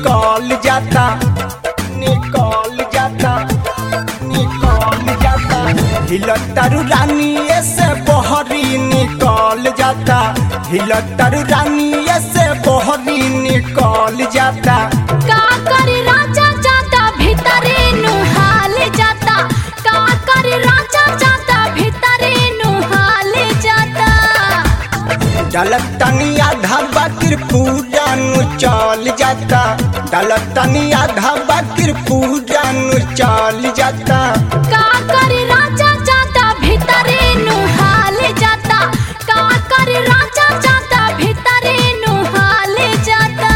निकल जाता निकल जाता निकल जाता हिलतर रानी से बहरी निकल जाता हिलतर रानी से बहरी निकल जाता का करी राजा जाता भीतरे नुहाल जाता का करी राजा जाता भीतरे नुहाल जाता डलतनी आधा बकर पूजा नु चल जाता डलतनी आधा बकर पूजा नु चल जाता का करी राजा जाता भीतरे नुहाल जाता का करी राजा जाता भीतरे नुहाल जाता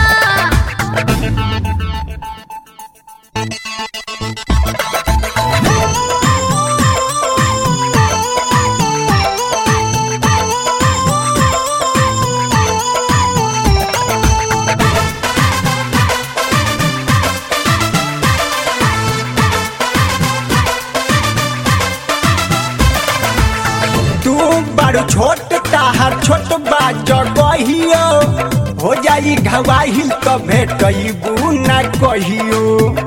तू बड़ छोट ताहर छोट बा जगहियो हो जाई घवाहिल तो भेटबू ना कहियो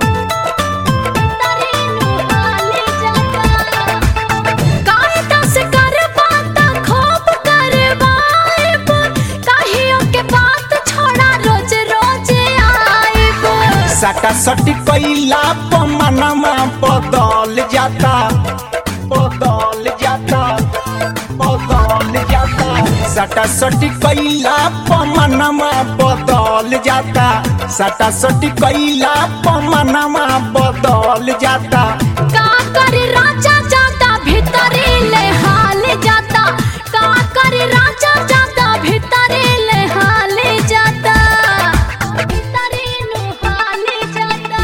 भीतरे नुहाल जाता काहे दस कर बात खूब करवाइब काहियो के बात छोड़ा रोज रोज आइब सटा सटी कैला पमनमा बदल जाता बदल जाता बदल जाता सटा सटी कैला पमनमा बदल जाता सटा सटी कैला पमनमा बदल जाता का कर राजा जाता भीतरे ले हाल जाता का कर राजा जाता भीतरे ले हाल जाता भीतरे नु हाल जाता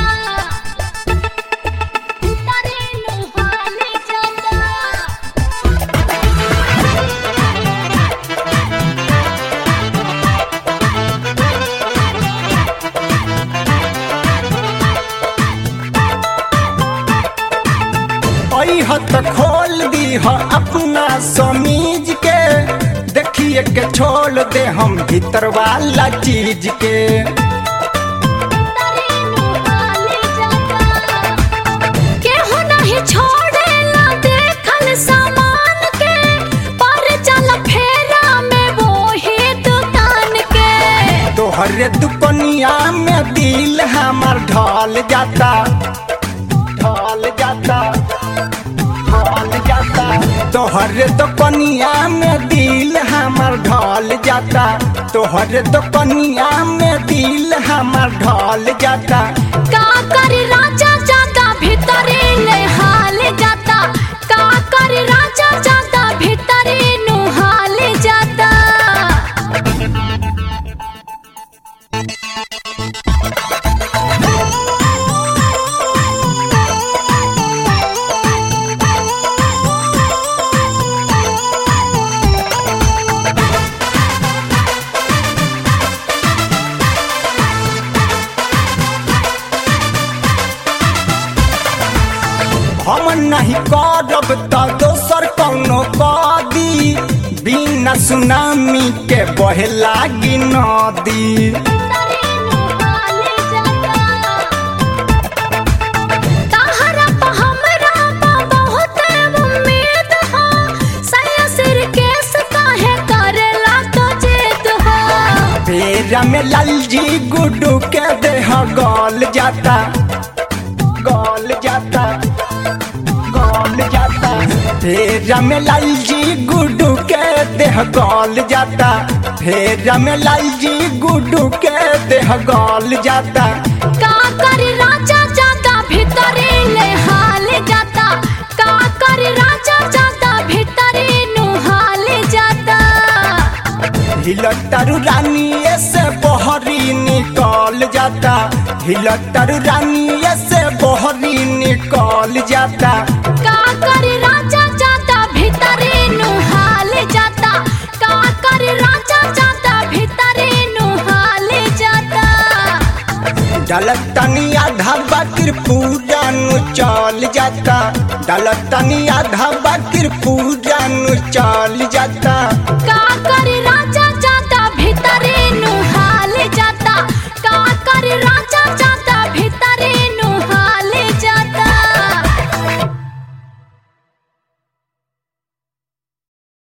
भीतरे नु हाल जाता अह त खोल दी ह अपना समीज के देखिए के छोड़ दे हम भीतर वाला चीज के भीतरे नु हाल जाता केहू नहीं छोड़ेला देखल सामान के पर चल फेरा में वो ही दुकान के तोहरे दुकनिया में दिल हमार ढल जाता ढल जाता ढल जाता तोहरे दुकनिया में दिल हमार ढल जाता तोहरे दुकनिया में दिल हमार ढल जाता का कर राजा जाता भीतरे ले हाल जाता का कर राजा जाता भीतरे नु हाल जाता हम नहीं करब त दोसर कौनो कदी बिना सुनामी के बहे लागी नदी भीतरे नु हाल जाता तहरा पे हमरा पे बहुत उम्मीद हो सया सिर केस काहे करेला तो जिद हो पेरा में लालजी गुड्डू के देह गल जाता गल जाता गल जाता फेरा में लालजी गुड्डू के देह गल जाता फेरा में लालजी गुड्डू के देह गल जाता का कर राजा जाता भीतरे ले हाल जाता का कर राजा जाता भीतरे नु हाल जाता हिलतर रानी से बहरी निकल जाता हिलतर रानी से बहरी निकल जाता का कर राजा जाता भीतरे नु हाल जाता का कर राजा जाता भीतरे नु हाल जाता डलतनी आधा बकर पूजा नु चल जाता डलतनी आधा बकर पूजा नु चल जाता